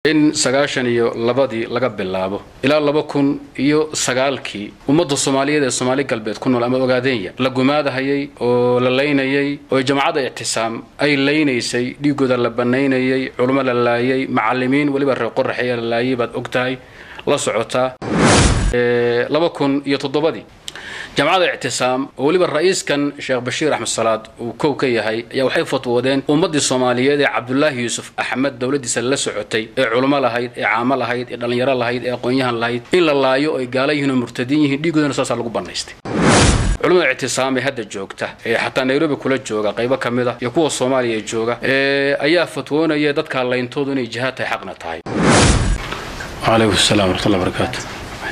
in sagaashan iyo labadii laga bilaabo ilaa laba kun iyo sagaalkii ummadda soomaaliyeed ee soomaali galbeed ku nool ama ogaadeenya la gumaadahayay oo la laynayay oo jamacadda ictisaam ay laynaysay dhiigooda la banaynayay culummo la laayay macalimiin weliba reer qoraxeeya la laayay baad og tahay la socotaa laba kun iyo toddobadii jamacadda ictisaam oo weliba ra-iiskan sheekh bashiir axmed salaad uu kow ka yahay ayaa waxay fatwoodeen ummaddii soomaaliyeed ee cabdulaahi yuusuf axmed dowladdiisa la socotay ee culummo lahayd ee caamo lahayd ee dhallinyaro lahayd ee aqoon-yahan lahayd in la laayo ay gaala yihiin oo murtadiin yihiin dhiigoodana saasaa lagu bannaystay culimada ictisaam ee hadda joogta ee xataa nairobi kula jooga qaybo ka mid a iyo kuwa soomaaliya ee jooga ayaa fatwoonaya dadkaa layntoodu inay jihaad tahay xaqna tahay calaykum assalam waraxmatullahi barakaatu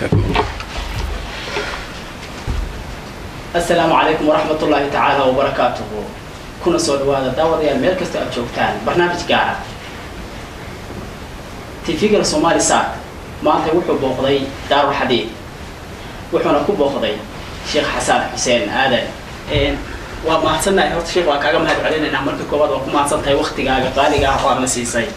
asalaamu calaykum waraxmat ullaahi tacaala wabarakaatuhu kuna soo dhawaada daawadayaal meel kasta aad joogtaan barnaamij gaara tv-gala somaali saak maanta wuxuu booqday daarul xadiid wuxuuna ku booqday sheekh xasan xuseen aadan waa mahadsannahay horta sheekh waa kaaga mahad celinaynaa marka koowaad waa ku mahadsan tahay waktigaaga qaaliga ah oo aadna siisay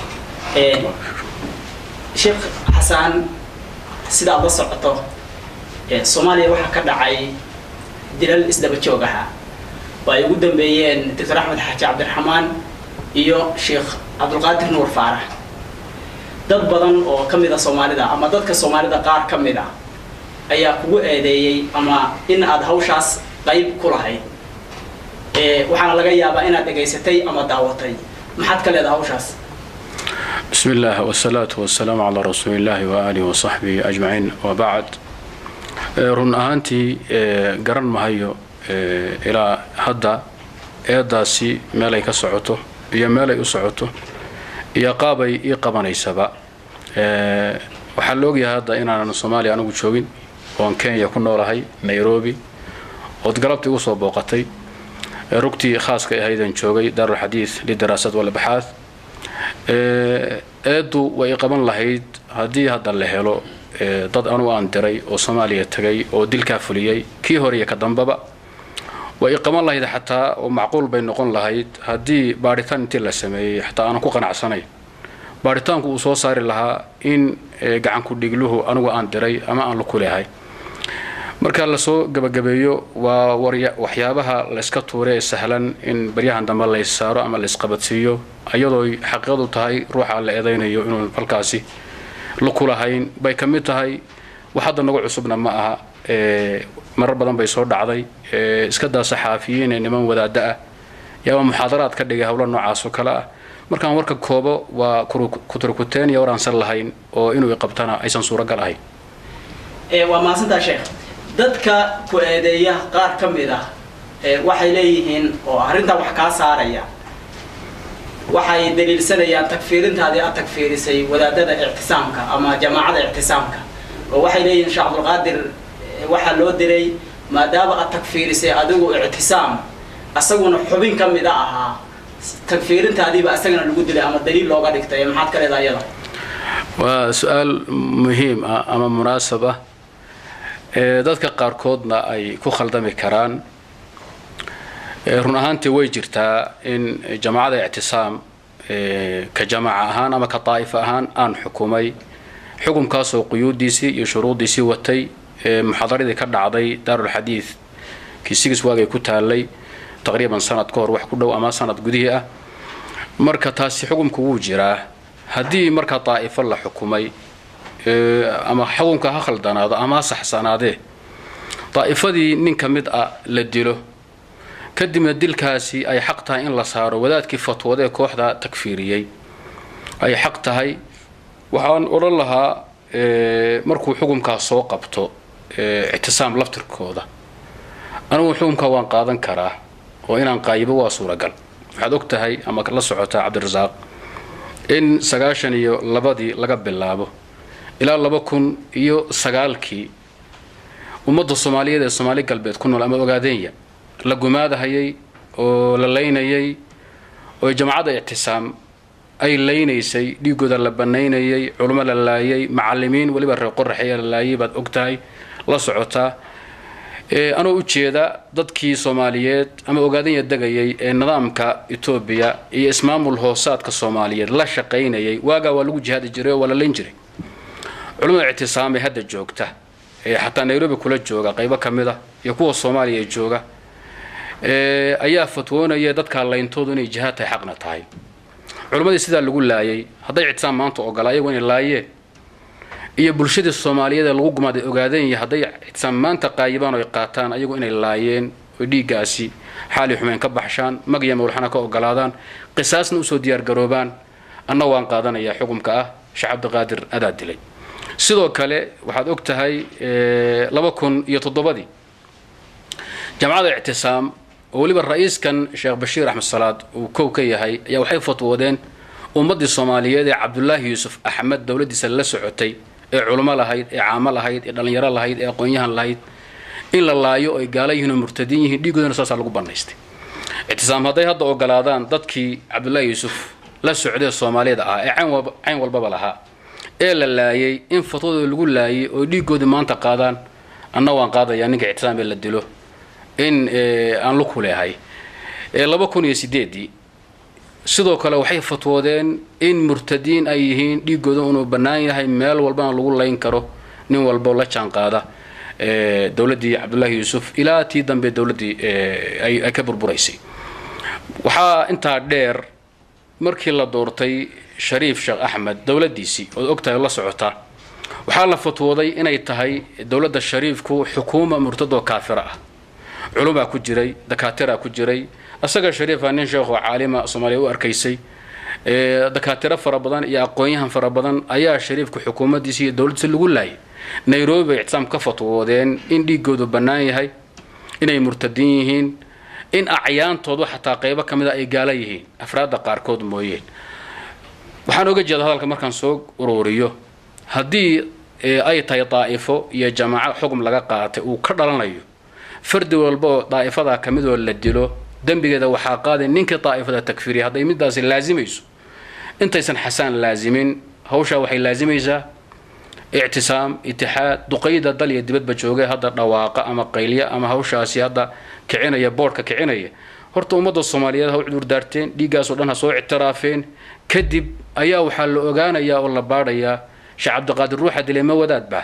sheekh xasaan sida aad la socoto soomaaliya waxaa ka dhacay dilal isdaba joog aha oo ay ugu dambeeyeen doctor axmed xaaji cabdiraxmaan iyo sheekh cabdulqaadir nuur faarax dad badan oo ka mid a soomaalida ama dadka soomaalida qaar ka mid a ayaa kugu eedeeyey ama in aad hawshaas qayb ku lahayd waxaana laga yaabaa inaad dhegaysatay ama daawatay maxaad ka leedaha hawshaas bismi illah wsalaatu wasalaamu calaa rasuuli illahi waaalihi wasaxbihi ajmaciin wabacd run ahaantii garan mahayo ilaa hadda eedaasi meelay ka socoto iyo meelay u socoto iyo qaabay ii qabanaysaba waxaa la ogyahay hadda inaanan soomaaliya anigu joogin oon kenya ku noolahay nairobi ood galabtii ugu soo booqatay rugtii khaaska ahaydan joogay daarulxadiid lidaraasad walbaxaad eeddu way qaban lahayd haddii hadda la helo dad anu aan diray oo soomaaliya tagay oo dilkaa fuliyey kii hore iyo ka dambaba way qaban lahayd xataa oo macquul bay noqon lahayd haddii baadhitaan intii la sameeyey xataa aanan ku qanacsanayn baadhitaanku uu soo saari lahaa in gacanku dhigluhu anigu aan diray ama aan la kuleehay marka lasoo gabagabeeyo waa waxyaabaha layska tuure ee sahlan in baryahan dambe lays saaro ama laysqabadsiiyo iyadooy xaqiiqadu tahay ruuxa la eedaynayo inuu halkaasi lakulahayn bay ka mid tahay wax hadda nagu cusubna ma aha marar badan bay soo dhacday iska daa saxaafiyiin ee niman wadaada ah yaaba muxaadaraad ka dhigay howlo noocaas oo kale ah markaan warka koobo waa kuturkuteen iyo waraansan lahayn oo inuu iqabtana aysan suuragal ahayn waa mahadsantaa sheekh dadka ku eedeeya qaar ka mid ah waxay leeyihiin oo arrintaa wax kaa saaraya waxay daliilsanayaan tagfiirintaadii aad tagfiirisay wadaadada ictisaamka ama jamaacada ictisaamka oo waxay leeyihiin sheekh cabdulqaadir waxaa loo diray maadaama aad tagfiirisay adigu ictisaam asaguna xubin ka mida ahaa tagfiirintaadiiba isagana lagu dilay ama daliil looga dhigtay maxaad ka leedaha iyada waa su-aal muhiim ah ama munaasab ah dadka qaarkoodna ay ku khaldami karaan run ahaantii way jirtaa in jamaacada ictisaam ka jamaaca ahaan ama ka daa'if ahaan aan xukumay xukumkaasoo quyuudiisii iyo shuruuddiisii watay muxaadaradii ka dhacday daarulxadiid kii sigis waagay ku taalay taqriiban sanad ka hor wax ku dhow ama sanad gudihii ah marka taasi xukumku wuu jiraa haddii marka daa'ifo la xukumay ama xukunka ha khaldanaado ama ha saxsanaadee daa'ifadii nin ka mid ah la dilo kadibna dilkaasi ay xaq tahay in la saaro wadaadkii fatwoodee kooxda takfiiriyey ay xaq tahay waxaan odhan lahaa markuu xukumkaas soo qabto ictisaam laftirkooda anigu xukumkaa waan qaadan karaa oo inaan qaayibo waa suuragal waxaad og tahay ama la socotaa cabdirasaaq in sagaashan iyo labadii laga bilaabo ilaa laba kun iyo sagaalkii ummadda soomaaliyeed ee soomaali galbeed ku nool ama ogaadeenya la gumaadahayay oo la laynayay oo jamacadda ictisaam ay laynaysay dhiigooda la banaynayay culummo la laayay macalimiin weliba reer qoraxeeya la laayay baad og tahay la socotaa anoo ujeeda dadkii soomaaliyeed ama ogaadanya degayay ee nidaamka etoobiya iyo ismaamul hoosaadka soomaaliyeed la shaqaynayay waagaa waa lagu jihaadi jiray oo waa la layn jiray culimmada ictisaam ee hadda joogta ee xataa nairobi kula jooga qaybo ka mid a iyo kuwa soomaaliya jooga ayaa fatwoonaya dadkaa layntoodu inay jihaad tahay xaqna tahay culimmadii sidaa lagu laayay hadday ictisaam maanta ogola ayagu inay laayeen iyo bulshadii soomaaliyeed ee lagu gumaaday ogaadanya hadday ictisaam maanta qaayibaan oy qaataan ayagu inay laayeen oy dhiiggaasi xaali xumeyn ka baxshaan mag iyo mawlxana ka ogolaadaan qisaasna usoo diyaargaroobaan anna waan qaadanayaa xukumka ah sheekh cabdiqaadir adaa dilay sidoo kale waxaad og tahay laba kun iyo toddobadii jamacada ictisaam oo weliba ra-iiskan sheekh bashiir axmed salaad uu kow ka yahay ayaa waxay fatwoodeen ummaddii soomaaliyeed ee cabdulaahi yuusuf axmed dowladdiisa la socotay ee culimo lahayd ee caamo lahayd ee dhallinyaro lahayd ee aqoon-yahan lahayd in la laayo ay gaala yihiin oo murtadiin yihiin dhiigoodana saasaa lagu bannaystay ictisaam hadday hadda ogolaadaan dadkii cabdulaahi yuusuf la socdee soomaaliyada ah ee cayn walbaba lahaa ee la laayay in fatwadooda lagu laayay oo dhiigoodii maanta qaadaan anna waan qaadayaa ninka ictisaam ee la dilo in aan lu ku leehay laba kun iyo sideedii sidoo kale waxay fatwoodeen in murtadiin ay yihiin dhiigooda inuu bannaan yahay meel walbana lagu layn karo nin walbo la jaan qaada dowladdii cabdullaahi yuusuf ilaa tii dambe dowladdii ay ka burburaysay waxaa intaa dheer markii la doortay shariif sheekh axmed dowladdiisii ood ogtahay la socota waxaa la fatwooday inay tahay dowladda shariifku xukuuma murtadoo kaafira ah culumaa ku jiray dakaatiraa ku jiray isaga shariifa nin sheekho caalima soomaaliya u arkaysay dakaatiro fara badan iyo aqoon-yahan fara badan ayaa shariifka xukuumaddiisa iyo dowladdiisa lagu laayay nairobi bay ictisaam ka fatwoodeen in dhiigoodu bannaan yahay inay murtadiin yihiin in acyaantoodu xataa qaybo ka mid a ay gaala yihiin afraadda qaarkood mooyeen waxaan oga jeeda hadalka markaan soo ururiyo haddii ay tahay daa'ifo iyo jamaaco xugum laga qaatay uu ka dhalanayo fardi walba oo daa'ifadaa ka midoo la dilo dembigeeda waxaa qaaday ninkii daa'ifada takfiriya hadday midaasi laasimayso intaysan xasaan laasimin hawshaa waxay laasimaysaa ictisaam itixaad duqayda dal iyo dibadba joogay hadda dhawaaqa ama qaylya ama hawshaasi hadda kicinaya boodhka kicinaya horta ummadda soomaaliyeed ha u cudurdaarteen dhiiggaasoo dhan ha soo ictiraafeen kadib ayaa waxaa la ogaanayaa oo la baadhayaa sheekh cabdiqaadir ruuxa dilay ma wadaad bah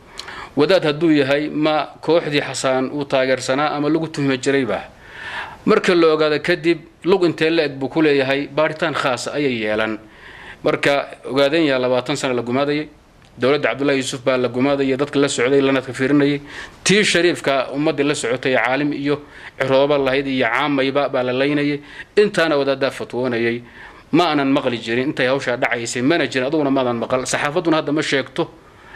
wadaad hadduu yahay ma kooxdii xasaan uu taageersanaa ama lagu tuhmi jiray bah marka la ogaado kadib lug intee la eg buu ku leeyahay baaritaan khaasa ayay yeelan marka ogaadanya labaatan sana la gumaadayay dowladda cabdullahi yuusuf baa la gumaadayay dadka la socday lanadka fiirinayay tii shariifka ummaddii la socotay caalim iyo cirooba lahayd iyo caamayba baa la laynayay intaana wadaadaa fatwoonayay ma aanan maqli jirin intay hawshaa dhacaysay mana jirin aduguna maadan maqal saxaafadduna hadda ma sheegto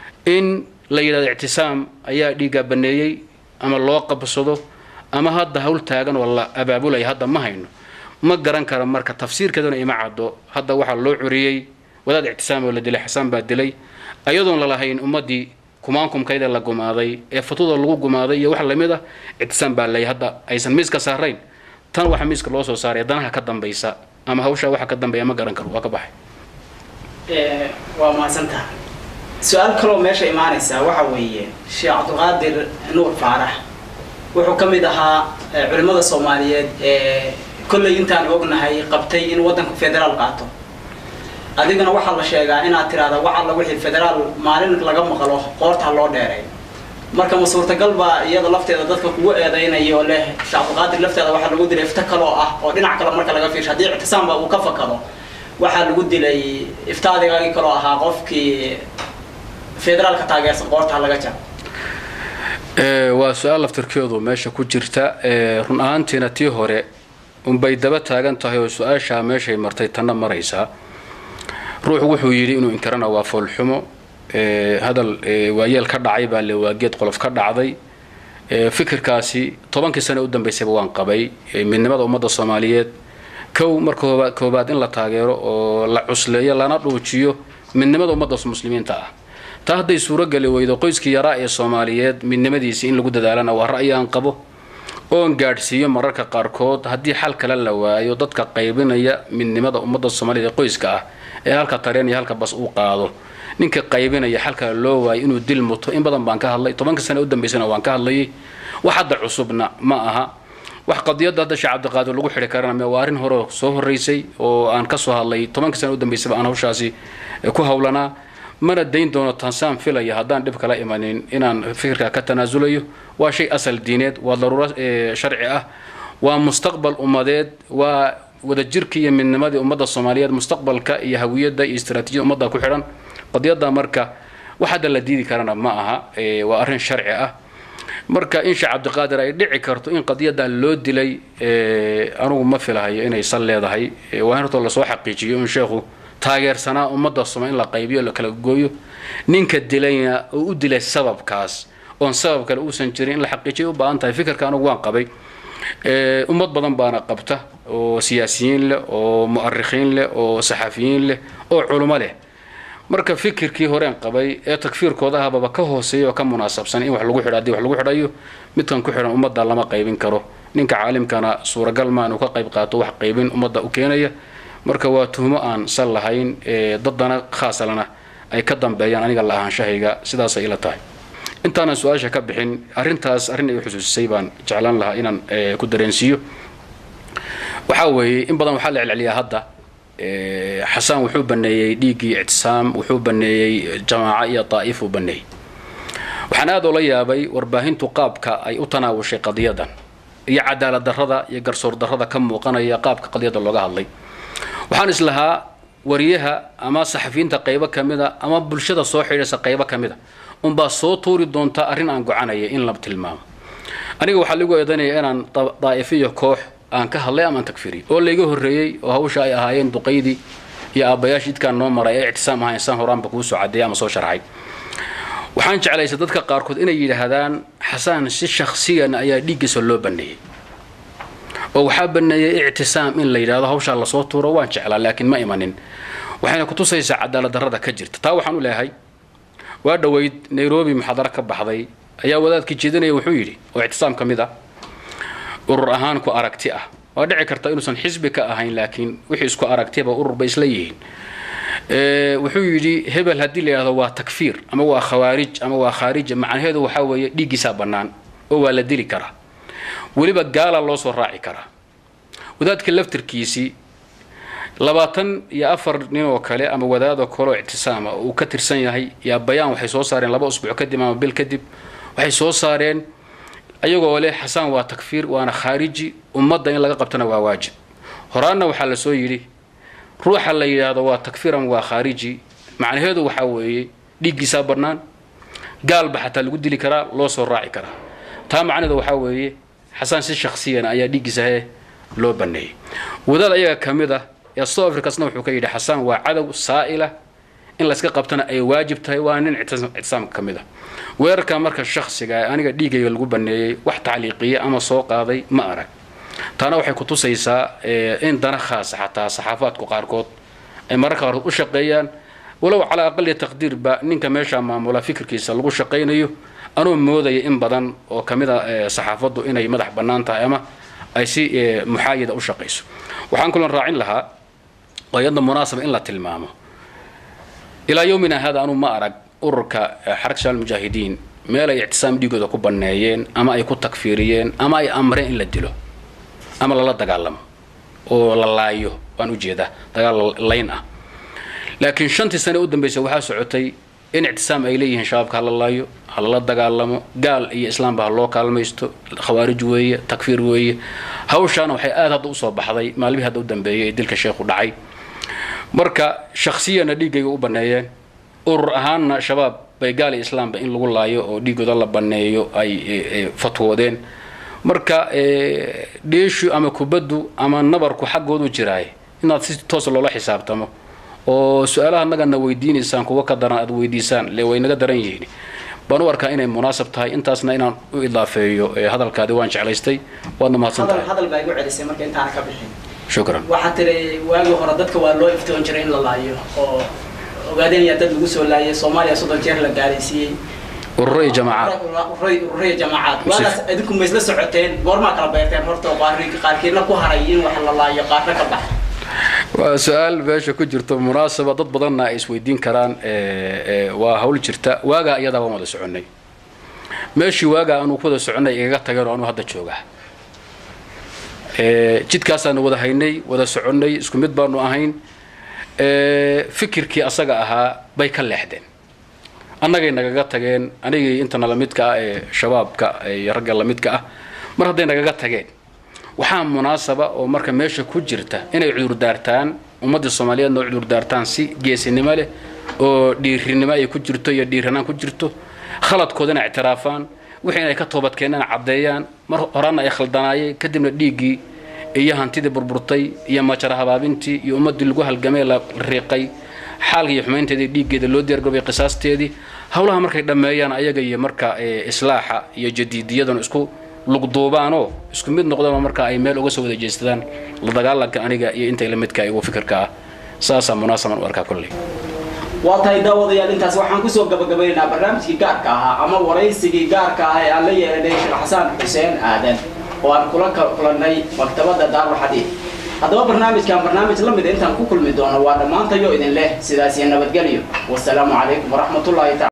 in la yidhahdo ictisaam ayaa dhiiggaa baneeyey ama loo qabsado ama hadda hawl taagan oo la abaabulaya hadda ma hayno ma garan kara marka tafsiirkeeduna ima caddo hadda waxaa loo curiyey wadaad ictisaam oo la dilay xasaan baa dilay ayadoon lalahayn ummaddii kumaankumkayda la gumaaday ee fatwada lagu gumaaday iyo wax lamid ah ictisaam baa lay hadda aysan miiska saarayn tan waxa miiska loo soo saaray danaha ka dambaysa ama hawshaa waxa ka dambeeya ma garan karo waa ka baxay waa mahadsantaha su-aal kaloo meesha imaanaysa waxa weeye sheekh cabdiqaadir nuur faarax wuxuu ka mid ahaa culimmada soomaaliyeed ee kolley intaan ognahay qabtay in waddanku federaal qaato adigana waxaa la sheegaa inaad tiraahda waxalla wixii federaal maalin laga maqlo qoorta loo dheeray marka ma suurtagal baa iyada lafteeda dadka kugu eedaynaya oo leh sheekh cabdiqaadir lafteeda waxaa lagu dilay ifta kaloo ah oo dhinac kale marka laga fiirsho haddii ictisaamba uu ka fakado waxaa lagu dilay iftaadigaagii kaloo ahaa qofkii federaalka taageersan qoorta laga jar waa su-aal laftirkeedu meesha ku jirta run ahaantiina tii hore unbay daba taagan tahay oo su-aashaa meeshay martay tanna maraysaa ruuxu wuxuu yidhi inuu inkarana waa foolxumo hadal waayeel ka dhacay baa le waageed qolof ka dhacday fikirkaasi tobankii sane u dambaysayba waan qabay midnimada ummadda soomaaliyeed kow marka koobaad in la taageero oo la cusleeyo lana dhuujiyo midnimada ummadda muslimiinta ah taa hadday suurogeli weydo qoyskii yaraa ee soomaaliyeed midnimadiisii in lagu dadaalana waa ra'yi aan qabo oon gaadhsiiyo mararka qaarkood haddii xal kale la waayo dadka qaybinaya midnimada ummadda soomaaliyeed ee qoyska ah ee halka tareen iyo halka bas uu qaado ninka qaybinaya xalka loo waayo inuu dil muto in badan baan ka hadlay tobanka sane u dambaysana waan ka hadlayay wax hadda cusubna ma aha wax qadiyadda hadda sheekh cabdiqaadir lagu xidhi karana waa arrin hore soo horreysay oo aan ka soo hadlay tobanka sane u dambaysaba aan hawshaasi ku hawlanaa mana dayn doono tansaan filaya haddaan dhib kala imanin inaan fikirka ka tanaasulayo waa shay asal diineed waa daruuro sharci ah waa mustaqbal ummadeed waa wadajirka iyo midnimadii ummadda soomaaliyeed mustaqbalka iyo hawiyadda iyo istaraatiijiyada ummadda ku xidhan qadiyadda marka wax hadda la diidi karana ma aha waa arrin sharci ah marka in sheekh cabdiqaadir ay dhici karto in qadiyadda loo dilay anugu ma filahayo inay sal leedahay waa in horta lasoo xaqiijiyo in sheekhu taageersanaa ummadda soma in la qaybiyo la kala gooyo ninka dilayna oo u dilay sababkaas oon sabab kale uusan jirin in la xaqiijiya u baahan tahay fikirka anugu waan qabay ummad badan baana qabta oo siyaasiyiin leh oo mu'arikhiin leh oo saxafiyiin leh oo culummo leh marka fikirkii horeen qabay ee takfiirkooda ahbaba ka hooseeya oo ka munaasabsan in wax lagu xidho haddii wax lagu xidhayo midkan ku xidhan ummadda lama qaybin karo ninka caalimkana suuragal maa inuu ka qayb qaato wax qaybin ummadda u keenaya marka waa tuhmo aan sal lahayn daddana khaasalana ay ka dambeeyaan aniga la ahaanshahayga sidaasay ila tahay intaanan su-aasha ka bixin arrintaas arrin ay xusuusisay baan jeclaan lahaa inaan ku dareensiiyo waxaa weeye in badan waxaa la celceliyaa hadda xasaan wuxuu baneeyey dhiiggii ictisaam wuxuu baneeyey jamaaco iyo daa'if uu baneeyey waxaan aad oola yaabay warbaahintu qaabka ay u tanaawushay qadiyadan iyo cadaalad darrada iyo garsoor darrada ka muuqanaya qaabka qadiyadda looga hadlay waxaan islahaa wariyaha ama saxafiyiinta qaybo ka mida ama bulshada soo xidhiirsa qaybo ka mida unbaa soo tuuri doonta arrin aan gocanaya in la tilmaamo aniga waxaa lagu eedanaya inaan daa'ifiyo koox aan ka hadlay ama aan takfiriy oo layga horreeyey oo hawsha ay ahaayeen duqaydii iyo aabbayaashii idkaan noo maray ee ictisaam ahayn saan horaanba kuu soo cadeeyay ama soo sharxay waxaan jeclaysay dadka qaarkood inay yidhaahdaan xasaan si shakhsiyan ayaa dhiiggiisa loo baneeyey oo waxaa baneeyey ictisaam in la yidhahdo hawshaa lasoo tuuro waan jeclaa laakiin ma imanin waxayna kutusaysaa cadaalad darrada ka jirta taa waxaan u leeyahay waa dhoweyd nairobi muxaadaro ka baxday ayaa wadaadkii jeedinaya wuxuu yidhi oo ictisaam ka mid ah urur ahaan ku aragti ah waa dhici karta inuusan xisbi ka ahayn laakiin wixii isku aragtiba urur bay isla yihiin wuxuu yidhi hebel haddii la yidhahdo waa takfiir ama waa khawaarij ama waa khaarija macnaheedu waxaa weeye dhiiggiisaa bannaan oo waa la dili karaa weliba gaala loo soo raaci karaa wadaadka laftirkiisii labaatan iyo afar nin oo kale ama wadaadoo kaleoo ictisaama oo uu ka tirsan yahay yaa bayaan waxay soo saareen laba usbuuc kadib ama bil kadib waxay soo saareen ayagoo leh xasaan waa takfiir waana khaariji ummadda in laga qabtana waa waajib horaanna waxaa la soo yidhi ruuxa la yidhaahdo waa takfiiran waa khaariji macnaheedu waxaa weeye dhiiggiisaa bannaan gaalba xataa lagu dili karaa loo soo raaci karaa taa macnaheedu waxaa weeye xasaan si shakhsiyan ayaa dhiiggiisa he loo baneeyey wadaad ayaga ka mid ah ee south africasna wuxuu ka yidhi xasaan waa cadow saa'ila in layska qabtana ay waajib tahay waa nin ictisaamka ka mid ah weerarka marka shakhsiga aniga dhiigayga lagu baneeyey wax tacliiqiya ama soo qaaday ma arag taana waxay kutusaysaa in dana khaasa xataa saxaafaadku qaarkood ay mararka qaarkood u shaqeeyaan walow calaa aqali taqdiirba ninka meesha maamula fikirkiisa lagu shaqaynayo anuu moodaya in badan oo ka mid a saxaafaddu inay madax bannaan tahay ama ay si muxaayada u shaqayso waxaan kulan raacin lahaa oo iyadna munaasaba in la tilmaamo ilaa yowmina hada anuu ma arag ururka xarag shabaal mujaahidiin meel ay ictisaam dhiigooda ku banneeyeen ama ay ku takfiiriyeen ama ay amreen in la dilo ama lala dagaalamo oo la laayo waan ujeedaa dagaal layn ah laakiin shantii sane u dambaysa waxaa socotay in ictisaam ay leeyihiin shabaabka hala laayo halala dagaalamo gaal iyo islaamba ha loo kaalmaysto khawaarij weeye takfiir weeye hawshaana waxay aad hadda usoo baxday maalmihii hadda u dambeeyay ee dilka sheekhu dhacay marka shakhsiyana dhiiggayga u banneeyeen urur ahaanna shabaab bay gaal iyo islaamba in lagu laayo oo dhiigooda la banneeyo ay fatwoodeen marka dheeshu ama kubaddu ama nabarku xaggoodu jiraay inaad si toos loola xisaabtamo oo su-aalaha nagana weydiinaysaan kuwa ka daran aad weydiisaan le way naga daran yihiin baan u arkaa inay munaasab tahay intaasna inaan u idaafeeyo hadalkaadi waan jeclaystay waadna mahadsan tahay hadal baa igu celisay marka intaana ka bixin shukran waxaa tiri waagii hore dadka waa loo iftoon jiray in la laayo oo ogaadeenaya dad lagu soo laayay soomaaliya soddon jeer la gaalaysiiyey ururo iyo jamaacaad ururiya jamaacaad waadaas idinku ma isla socoteen goormaa kala beerteen horta qaarkiina ku haray in wax la laayo qaarna ka baxa waa su-aal meesha ku jirto munaasaba dad badanna ay isweydiin karaan waa hawl jirta waagaa iyadaa waan wada soconnay meeshii waagaa aanu ku wada soconnay igaga tageen oo anuu hadda jooga jidkaasaanu wada haynay wada soconnay isku mid baanu ahayn fikirkii asaga ahaa bay ka leexdeen annagay nagaga tageen anigii intana lamidka ah ee shabaabka iyo ragga lamidka ah mar hadday nagaga tageen waxaa munaasaba oo marka meesha ku jirta inay cudurdaartaan ummadda soomaaliyeedna oo cudurdaartaan si geesinimo leh oo dhiirinimo ay ku jirto iyo dhiiranaan ku jirto khaladkoodana ictiraafaan wixii inay ka toobadkeenana caddeeyaan mar horana ay khaldanaayeen kadibna dhiiggii iyo hantidii burburtay iyo majara habaabintii iyo ummaddii lagu halgamay la riiqay xaalka iyo xumaynteedii dhiiggeeda loo diyaargobay qisaasteedii howlaha markay dhammeeyaan ayaga iyo marka islaaxa iyo jadiidiyadana isku lugduubaanoo isku mid noqdaba marka ay meel uga soo wada jeestadaan la dagaalanka aniga iyo intay la midka igu fikirka ah saasaa munaasaban u arkaa kolley waa tahay daawadayaal intaas waxaan kusoo gabagabaynaynaa barnaamijkii gaarka ahaa ama waraysigii gaarka ah ee aan la yeelanay sheekh xasaan xuseen aadan oo aan kula kulannay maktabadda daarul xadiid haddaba barnaamijkan barnaamij la mida intaan ku kulmi doono waa dhammaantayo idin leh sidaas iyo nabadgelyo wasalaamu calaykum waraxmatullahi taala